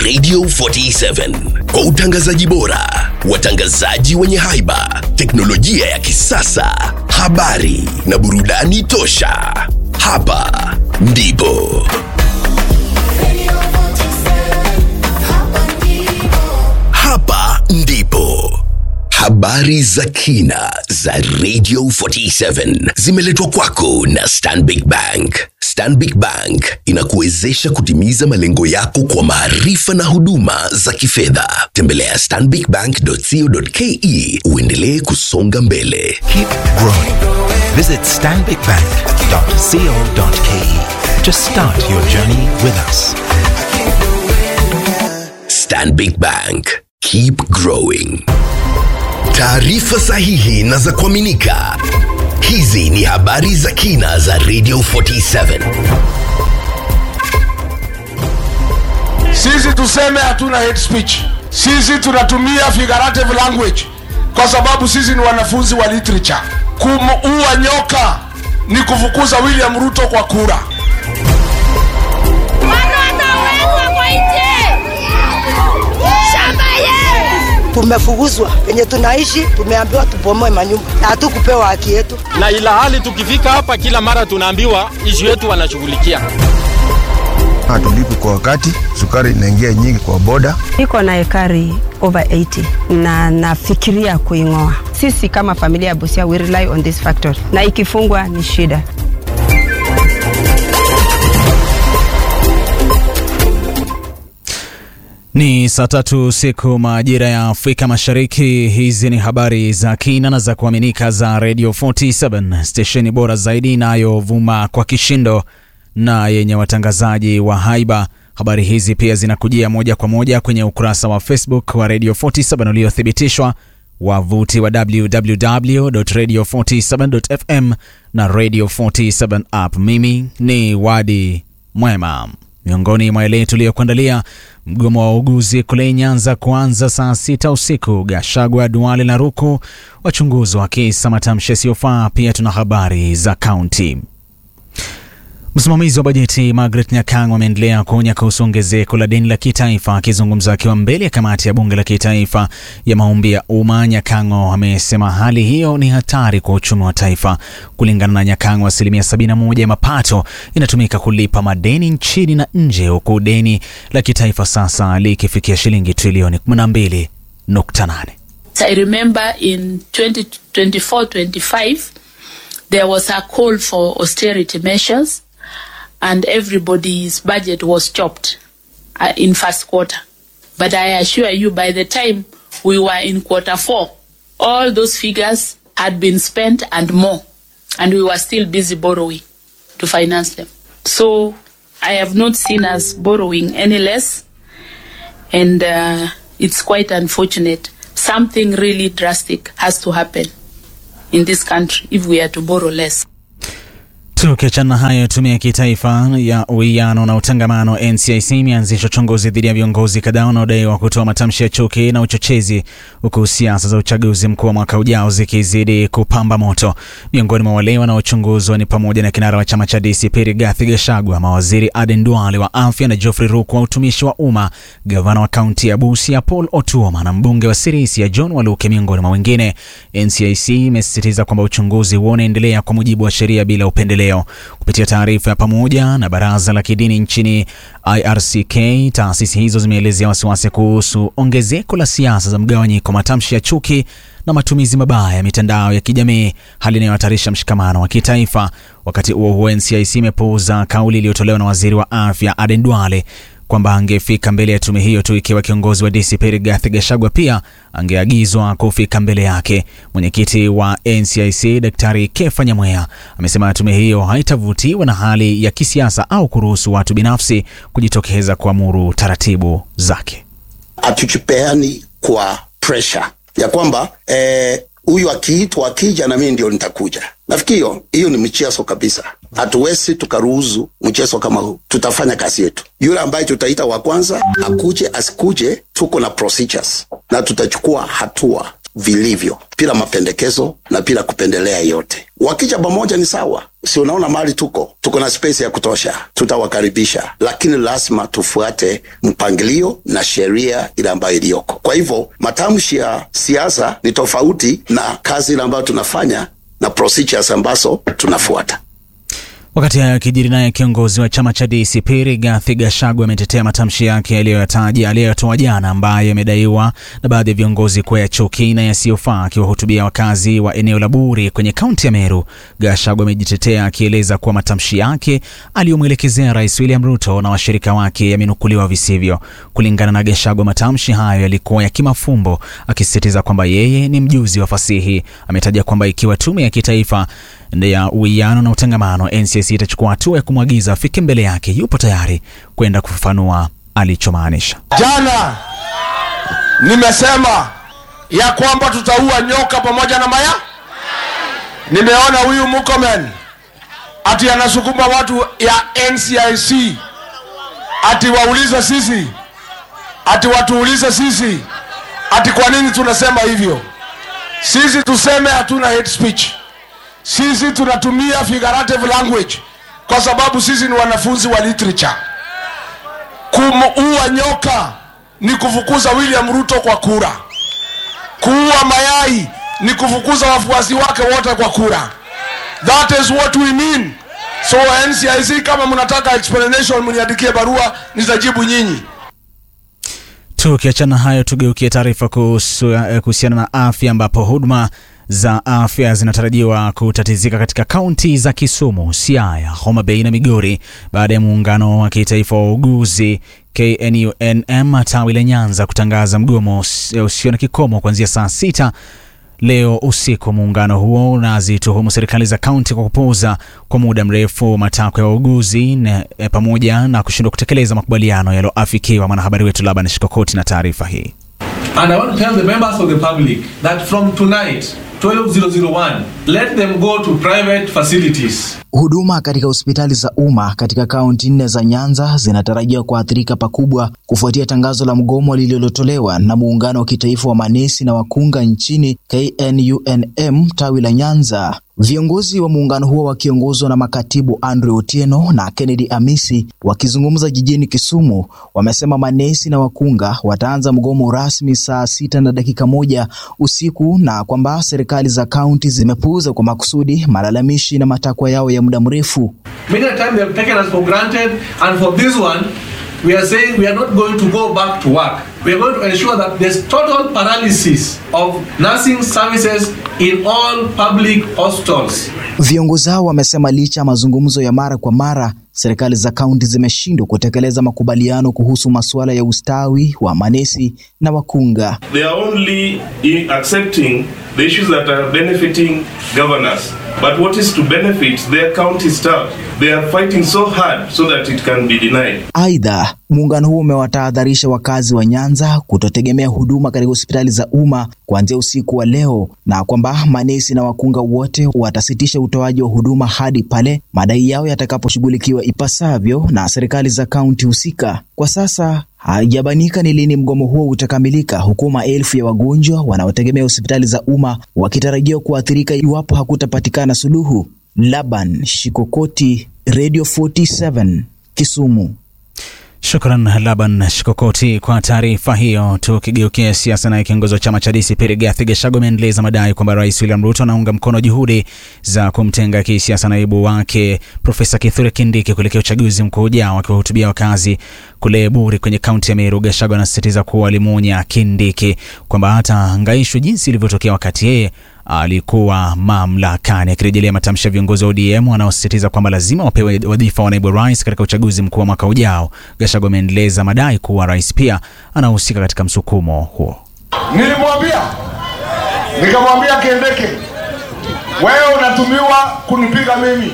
Radio 47 kwa utangazaji bora, watangazaji wenye haiba, teknolojia ya kisasa, habari na burudani tosha. Hapa ndipo hapa ndipo habari za kina za Radio 47 zimeletwa kwako na Stanbic Bank. Stanbic Bank inakuwezesha kutimiza malengo yako kwa maarifa na huduma za kifedha. Tembelea stanbicbank.co.ke uendelee kusonga mbele. Keep growing. Visit stanbicbank.co.ke to start your journey with us. Stanbic Bank. Keep growing. Taarifa sahihi na za kuaminika. Hizi ni habari za kina za Radio 47. Sisi tuseme hatuna hate speech. Sisi tunatumia figurative language kwa sababu sisi ni wanafunzi wa literature. Kumuua nyoka ni kufukuza William Ruto kwa kura. tumefukuzwa penye tunaishi, tumeambiwa tubomoe manyumba na hatukupewa haki yetu. na ila hali tukifika hapa kila mara tunaambiwa ishu yetu wanashughulikia. hatulipi kwa wakati, sukari inaingia nyingi kwa boda. Niko na ekari over 80 na nafikiria kuing'oa. Sisi kama familia ya Busia we rely on this factory, na ikifungwa ni shida. Ni saa tatu siku majira ya Afrika Mashariki. Hizi ni habari za kina na za kuaminika za Radio 47 stesheni bora zaidi inayovuma kwa kishindo na yenye watangazaji wa haiba. Habari hizi pia zinakujia moja kwa moja kwenye ukurasa wa Facebook wa Radio 47 uliothibitishwa, wavuti wa www.radio47.fm na Radio 47 app. Mimi ni Wadi Mwema. Miongoni mwa yale tuliyokuandalia: mgomo wa wauguzi kule Nyanza kuanza saa sita usiku, Gashagwa, Duale na Ruku wachunguzi wa kisa matamshi yasiyofaa. Pia tuna habari za kaunti. Msimamizi wa bajeti Margaret Nyakang ameendelea kuonya kuhusu ongezeko la deni la kitaifa. Akizungumza akiwa mbele ya kamati ya bunge la kitaifa ya maombi ya umma, Nyakango amesema hali hiyo ni hatari kwa uchumi wa taifa. Kulingana na Nyakango, asilimia 71 ya mapato inatumika kulipa madeni nchini na nje, huku deni la kitaifa sasa likifikia shilingi trilioni 12.8. I remember in 2024-25 there was a call for austerity measures and everybody's budget was chopped uh, in first quarter. But I assure you by the time we were in quarter four, all those figures had been spent and more and we were still busy borrowing to finance them. So I have not seen us borrowing any less and uh, it's quite unfortunate. Something really drastic has to happen in this country if we are to borrow less. Tukiachana na hayo, tume ya kitaifa ya uwiano na utangamano NCIC imeanzisha uchunguzi dhidi ya viongozi kadhaa wanaodaiwa kutoa matamshi ya chuki na uchochezi, huku siasa za uchaguzi mkuu wa mwaka ujao zikizidi kupamba moto. Miongoni mwa wale wanaochunguzwa ni pamoja na kinara wa chama cha DCP Rigathi Gachagua, mawaziri Aden Duale wa afya na Geoffrey Ruku wa utumishi wa umma, gavana wa kaunti ya Busia Paul Otuoma na mbunge wa Sirisia John Waluke, miongoni mwa wengine. NCIC imesisitiza kwamba uchunguzi huo unaendelea kwa mujibu wa sheria bila upendeleo. Kupitia taarifa ya pamoja na baraza la kidini nchini IRCK, taasisi hizo zimeelezea wasiwasi kuhusu ongezeko la siasa za mgawanyiko, matamshi ya chuki na matumizi mabaya ya mitandao ya kijamii, hali inayohatarisha mshikamano wa kitaifa. Wakati huo huo, NCIC imepuuza kauli iliyotolewa na waziri wa afya Aden Duale kwamba angefika mbele ya tume hiyo tu ikiwa kiongozi wa DCP Rigathi Gachagua pia angeagizwa kufika mbele yake. Mwenyekiti wa NCIC Daktari Kefa Nyamweya amesema tume hiyo haitavutiwa na hali ya kisiasa au kuruhusu watu binafsi kujitokeza kuamuru taratibu zake. hatuchipeani kwa pressure ya kwamba eh, huyu akiitwa akija na mimi ndio nitakuja. Nafikiri hiyo hiyo ni mchezo kabisa. Hatuwezi tukaruhusu mchezo kama huu. Tutafanya kazi yetu. Yule ambaye tutaita wa kwanza akuje asikuje, tuko na procedures na tutachukua hatua vilivyo. bila mapendekezo na bila kupendelea yote. Wakija pamoja ni sawa, si unaona mali tuko tuko na space ya kutosha, tutawakaribisha, lakini lazima tufuate mpangilio na sheria ile ambayo iliyoko. Kwa hivyo matamshi ya siasa ni tofauti na kazi ile ambayo tunafanya na procedures ambazo tunafuata. Wakati hayo yakijiri, naye kiongozi wa chama cha DCP Rigathi Gachagua ametetea matamshi yake aliyoyataja aliyoyatoa jana, ambayo yamedaiwa na baadhi ya viongozi kuwa ya chuki na yasiyofaa. Akiwahutubia wakazi wa eneo la Buri kwenye kaunti ya Meru, Gachagua amejitetea akieleza kuwa matamshi yake aliyomwelekezea Rais William Ruto na washirika wake yamenukuliwa visivyo. Kulingana na Gachagua, matamshi hayo yalikuwa ya kimafumbo, akisisitiza kwamba yeye ni mjuzi wa fasihi. Ametaja kwamba ikiwa tume ya kitaifa ya uwiano na utangamano NCIC itachukua hatua ya kumwagiza afike mbele yake, yupo tayari kwenda kufafanua alichomaanisha. Jana nimesema ya kwamba tutaua nyoka pamoja na maya. Nimeona huyu Murkomen ati anasukuma watu ya NCIC ati waulize sisi, ati watuulize sisi, ati kwa nini tunasema hivyo. Sisi tuseme hatuna hate speech sisi tunatumia figurative language kwa sababu sisi ni wanafunzi wa literature. Kumuua nyoka ni kufukuza William Ruto kwa kura. Kuua mayai ni kufukuza wafuasi wake wote kwa kura. That is what we mean. So NCIC, kama mnataka explanation, mniandikie barua, nitajibu nyinyi. Tukiachana hayo, tugeukie taarifa kuhusiana na afya ambapo huduma za afya zinatarajiwa kutatizika katika kaunti za Kisumu, Siaya, Homa Bay na Migori baada ya muungano wa kitaifa wa uuguzi KNUNM tawi la Nyanza kutangaza mgomo usio na kikomo kuanzia saa sita leo usiku. Muungano huo unazituhumu serikali za kaunti kwa kupuuza kwa muda mrefu matakwa ya wauguzi e, pamoja na kushindwa kutekeleza makubaliano yaliyoafikiwa. Mwanahabari wetu Laban Shikokoti na taarifa hii. And I want to tell the members of the public that from tonight 12001 let them go to private facilities. Huduma katika hospitali za umma katika kaunti nne za Nyanza zinatarajiwa kuathirika pakubwa kufuatia tangazo la mgomo lililotolewa na muungano wa kitaifa wa manesi na wakunga nchini KNUNM tawi la Nyanza. Viongozi wa muungano huo wakiongozwa na makatibu Andrew Otieno na Kennedy Amisi wakizungumza jijini Kisumu, wamesema manesi na wakunga wataanza mgomo rasmi saa sita na dakika moja usiku na kwamba serikali za kaunti zimepuuza kwa makusudi malalamishi na matakwa yao ya muda mrefu. Many a time they have taken us for granted and for this one we are saying we are not going to go back to work. We are going to ensure that there's total paralysis of nursing services in all public hospitals. Viongozi hao wamesema licha ya mazungumzo ya mara kwa mara, serikali za kaunti zimeshindwa kutekeleza makubaliano kuhusu masuala ya ustawi wa manesi na wakunga. They are only in accepting the issues that are benefiting governors. But what is to benefit their county staff? They are fighting so hard so that it can be denied. Aidha, muungano huo umewatahadharisha wakazi wa Nyanza kutotegemea huduma katika hospitali za umma kuanzia usiku wa leo na kwamba manesi na wakunga wote watasitisha utoaji wa huduma hadi pale madai yao yatakaposhughulikiwa ipasavyo na serikali za kaunti husika. Kwa sasa haijabanika ni lini mgomo huo utakamilika, huku maelfu ya wagonjwa wanaotegemea hospitali za umma wakitarajiwa kuathirika iwapo hakutapatikana suluhu. Laban Shikokoti, Radio 47, Kisumu. Shukran Laban Shikokoti kwa taarifa hiyo. Tukigeukia siasa, naye kiongozi wa chama cha DCP Rigathi Gachagua ameendeleza madai kwamba Rais William Ruto anaunga mkono juhudi za kumtenga kisiasa naibu wake Profesa Kithure Kindiki kuelekea uchaguzi mkuu ujao. Akiwahutubia wakazi kule Buri kwenye kaunti ya Meru, Gachagua anasisitiza kuwa alimuonya Kindiki kwamba hatahangaishwa jinsi ilivyotokea wakati yeye alikuwa mamlakani, akirejelea matamshi ya viongozi wa ODM wanaosisitiza kwamba lazima wapewe wadhifa wa naibu rais katika uchaguzi mkuu wa mwaka ujao. Gachagua ameendeleza madai kuwa rais pia anahusika katika msukumo huo. Nilimwambia, nikamwambia Kindiki, wewe unatumiwa kunipiga mimi.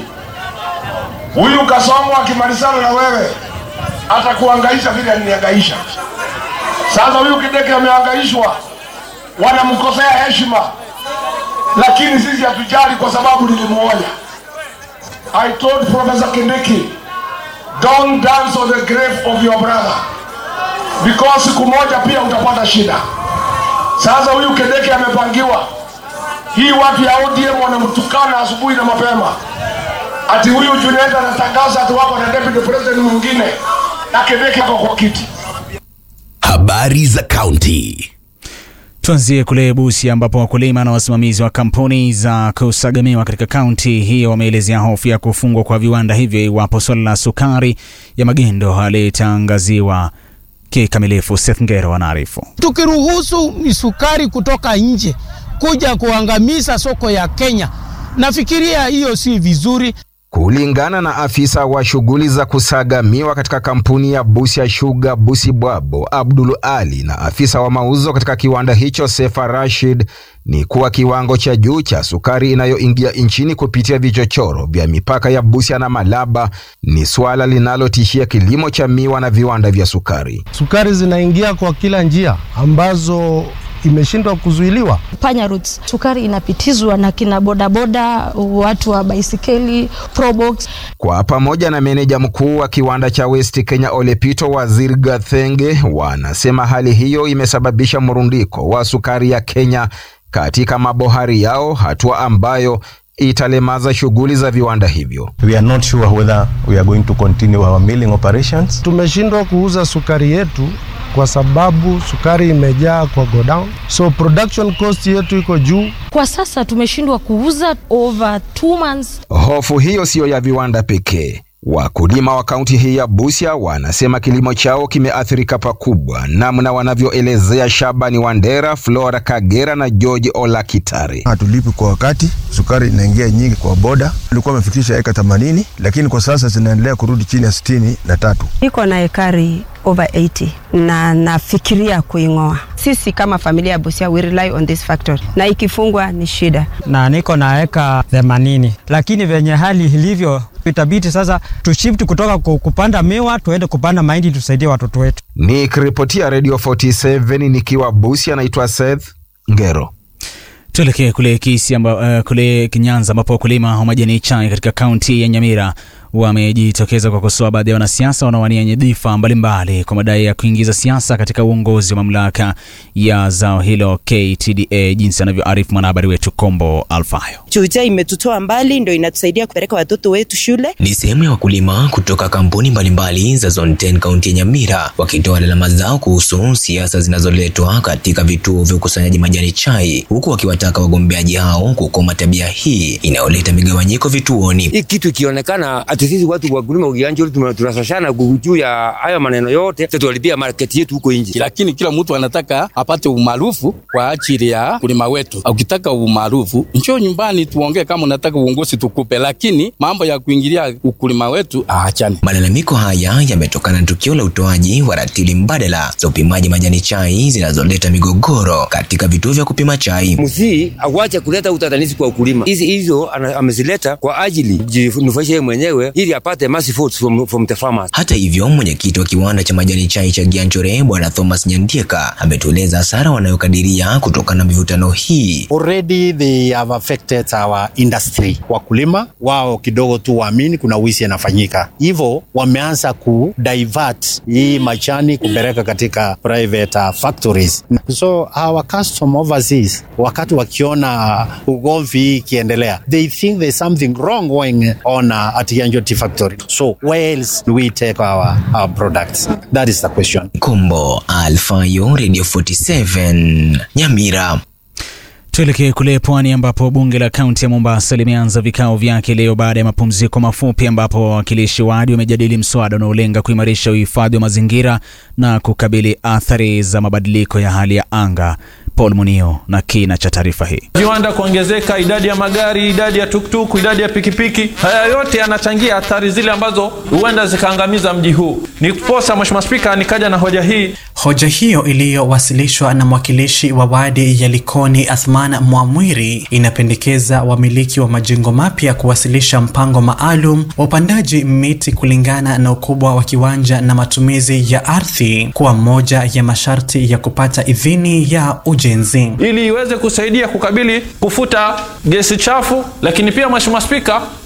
Huyu Kasongo akimalizana na wewe atakuhangaisha vile alinihangaisha. Sasa huyu Kindiki amehangaishwa, wanamkosea heshima lakini sisi hatujali kwa sababu nilimuonya. I told Professor Kindiki, don't dance on the grave of your brother because siku moja pia utapata shida. Sasa huyu Kindiki amepangiwa Hii watu ya ODM wanamtukana asubuhi na mapema, ati huyu Junet anatangaza ati wako na deputy president mwingine na Kebeki hapo kwa kiti. Habari za kaunti. Tuanzie kule Busia ambapo wakulima na wasimamizi wa kampuni za kusagamiwa katika kaunti hiyo wameelezea hofu ya kufungwa kwa viwanda hivyo iwapo suala la sukari ya magendo halitangaziwa kikamilifu. Seth Ngero anaarifu. Tukiruhusu sukari kutoka nje kuja kuangamiza soko ya Kenya, nafikiria hiyo si vizuri. Kulingana na afisa wa shughuli za kusaga miwa katika kampuni ya Busia Sugar Busibwabo Abdul Ali na afisa wa mauzo katika kiwanda hicho Sefa Rashid ni kuwa kiwango cha juu cha sukari inayoingia nchini kupitia vichochoro vya mipaka ya Busia na Malaba ni suala linalotishia kilimo cha miwa na viwanda vya sukari. Sukari zinaingia kwa kila njia ambazo imeshindwa kuzuiliwa. Panya routes. Sukari inapitizwa na kina bodaboda, watu wa baisikeli, probox. Kwa pamoja na meneja mkuu wa kiwanda cha West Kenya Olepito Waziri Gathenge wanasema hali hiyo imesababisha mrundiko wa sukari ya Kenya katika mabohari yao, hatua ambayo italemaza shughuli za viwanda hivyo. We are not sure whether we are going to continue our milling operations. Tumeshindwa kuuza sukari yetu kwa sababu sukari imejaa kwa godown, so production cost yetu iko juu. Kwa sasa tumeshindwa kuuza over two months. Hofu hiyo siyo ya viwanda pekee. Wakulima wa kaunti hii ya Busia wanasema kilimo chao kimeathirika pakubwa, namna wanavyoelezea Shabani Wandera, Flora Kagera na George Olakitare. Hatulipi kwa wakati, sukari inaingia nyingi kwa boda. Ilikuwa amefikisha eka 80 lakini kwa sasa zinaendelea kurudi chini ya sitini na tatu. Niko na ekari over 80 na nafikiria kuing'oa. Sisi kama familia ya Busia we rely on this factory, na ikifungwa ni shida. na niko na eka 80 lakini venye hali ilivyo itabidi sasa tushift kutoka ku- kupanda miwa tuende kupanda mahindi tusaidie watoto wetu. Nikiripotia Radio 47 nikiwa Busia, naitwa Seth Ngero. Tuelekee kule Kisii amba, uh, kule Kinyanza ambapo wakulima wa majani chai katika kaunti ya Nyamira wamejitokeza kwa kukosoa baadhi ya wanasiasa wanaowania nyadhifa mbalimbali kwa madai ya kuingiza siasa katika uongozi wa mamlaka ya zao hilo KTDA, jinsi anavyoarifu mwanahabari wetu Kombo Alfayo. Chuja imetutoa mbali, ndo inatusaidia kupeleka watoto wetu shule. Ni sehemu ya wakulima kutoka kampuni mbalimbali za Zone 10 kaunti ya Nyamira wakitoa lalama zao kuhusu siasa zinazoletwa katika vituo vya ukusanyaji majani chai, huku wakiwataka wagombeaji hao kukoma tabia hii inayoleta migawanyiko vituoni. hii kitu ikionekana ati sisi watu wakulima ukianja tunasashana juu ya haya maneno yote, sasa tuwalipia market yetu huko nje. lakini kila mtu anataka apate umaarufu kwa ajili ya kulima wetu. Ukitaka umaarufu, njoo nyumbani tuongee, kama unataka uongozi tukupe, lakini mambo ya kuingilia ukulima wetu aachane. Malalamiko haya yametokana na tukio la utoaji wa ratili mbadala za upimaji majani chai zinazoleta migogoro katika vituo vya kupima chai. Msii awache kuleta utatanishi kwa ukulima. Hizi hizo ana- amezileta kwa ajili jinufaisha yeye mwenyewe ili apate massive votes from, from the farmers. Hata hivyo, mwenyekiti wa kiwanda cha majani chai cha Gianchore Bwana Thomas Nyandieka ametueleza hasara wanayokadiria kutokana na mivutano hii. Already they have affected our industry. Wakulima wao kidogo tu waamini kuna wizi inafanyika, hivyo wameanza ku divert hii machani kupeleka katika private uh, factories. So our custom overseas, wakati wakiona ugomvi hii ikiendelea, they think there's something wrong going on uh, at Yanjo Tea Factory. So where else do we take our, our products? That is the question. Kombo Alfayo, Radio 47 Nyamira. Tuelekee kule pwani ambapo bunge la kaunti ya Mombasa limeanza vikao vyake leo baada ya mapumziko mafupi, ambapo wawakilishi wadi wamejadili mswada unaolenga kuimarisha uhifadhi wa mazingira na kukabili athari za mabadiliko ya hali ya anga. Paul Munio na kina cha taarifa hii. viwanda kuongezeka, idadi ya magari, idadi ya tuktuk, idadi ya pikipiki, haya yote yanachangia athari zile ambazo huenda zikaangamiza mji huu. Niposa Mheshimiwa Spika, nikaja na hoja hii. Hoja hiyo iliyowasilishwa na mwakilishi wa wadi ya Likoni Athman Mwamwiri inapendekeza wamiliki wa majengo mapya kuwasilisha mpango maalum wa upandaji miti kulingana na ukubwa wa kiwanja na matumizi ya ardhi kuwa moja ya masharti ya kupata idhini ya ujenzi. ili iweze kusaidia kukabili kufuta gesi chafu, lakini pia Mheshimiwa Spika,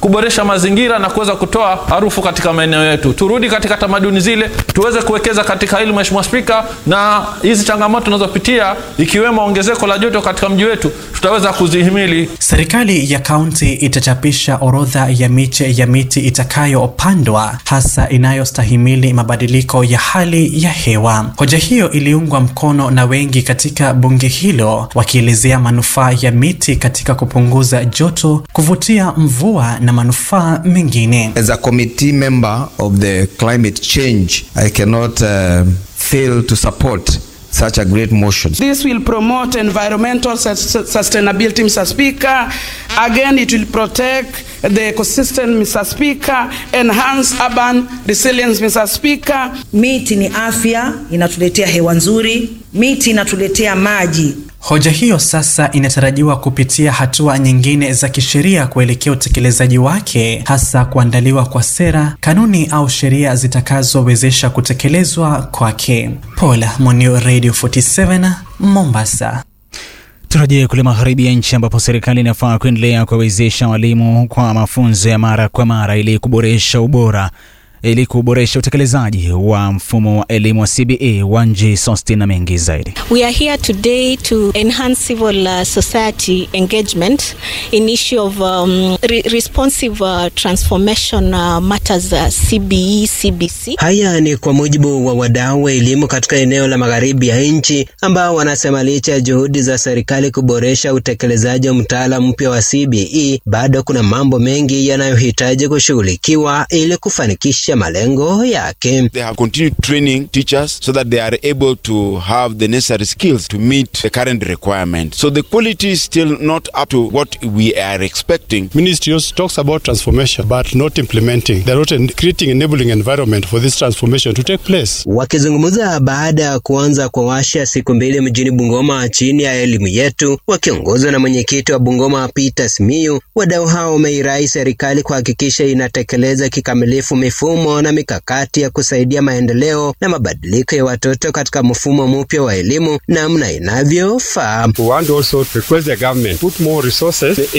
kuboresha mazingira na kuweza kutoa harufu katika maeneo yetu. Turudi katika tamaduni zile, tuweze kuwekeza katika hili, Mheshimiwa Spika, na hizi changamoto tunazopitia ikiwemo ongezeko la joto katika mji wetu tutaweza kuzihimili. Serikali ya kaunti itachapisha orodha ya miche ya miti itakayopandwa hasa inayostahimili mabadiliko ya hali ya hewa. Hoja hiyo iliungwa mkono na wengi katika bunge hilo, wakielezea manufaa ya miti katika kupunguza joto, kuvutia mvua na manufaa mengine. As a committee member of the climate change, I cannot uh, fail to support such a great motion. This will promote environmental sus- sustainability, Mr. Speaker. Again, it will protect the ecosystem, Mr. Speaker, enhance urban resilience, Mr. Speaker. Miti ni afya, inatuletea hewa nzuri. Miti inatuletea maji. Hoja hiyo sasa inatarajiwa kupitia hatua nyingine za kisheria kuelekea utekelezaji wake, hasa kuandaliwa kwa sera, kanuni au sheria zitakazowezesha kutekelezwa kwake. Paul Monio, Radio 47 Mombasa. Turejee kule magharibi ya nchi ambapo serikali inafaa kuendelea kuwawezesha walimu kwa mafunzo ya mara kwa mara ili kuboresha ubora ili kuboresha utekelezaji wa mfumo wa elimu wa CBE. Wanji Sostin na mengi zaidi. We are here today to enhance civil uh, society engagement in issue of um, re responsive uh, transformation uh, matters uh, CBE, CBC. Haya ni kwa mujibu wa wadau wa elimu katika eneo la magharibi ya nchi ambao wanasema licha ya juhudi za serikali kuboresha utekelezaji wa mtaala mpya wa CBE, bado kuna mambo mengi yanayohitaji kushughulikiwa ili kufanikisha malengo yake. They have continued training teachers so that they are able to have the necessary skills to meet the current requirement. So the quality is still not up to what we are expecting. Ministry also talks about transformation but not implementing. They're not en- creating enabling environment for this transformation to take place. Wakizungumza baada ya kuanza kwa washa siku mbili mjini Bungoma chini ya elimu yetu, wakiongozwa na mwenyekiti wa Bungoma Peter Simiyu, wadau hao wameirai serikali kuhakikisha inatekeleza kikamilifu mifumo na mikakati ya kusaidia maendeleo na mabadiliko ya watoto katika mfumo mpya wa elimu namna inavyofaa. We want also to request the government put more resources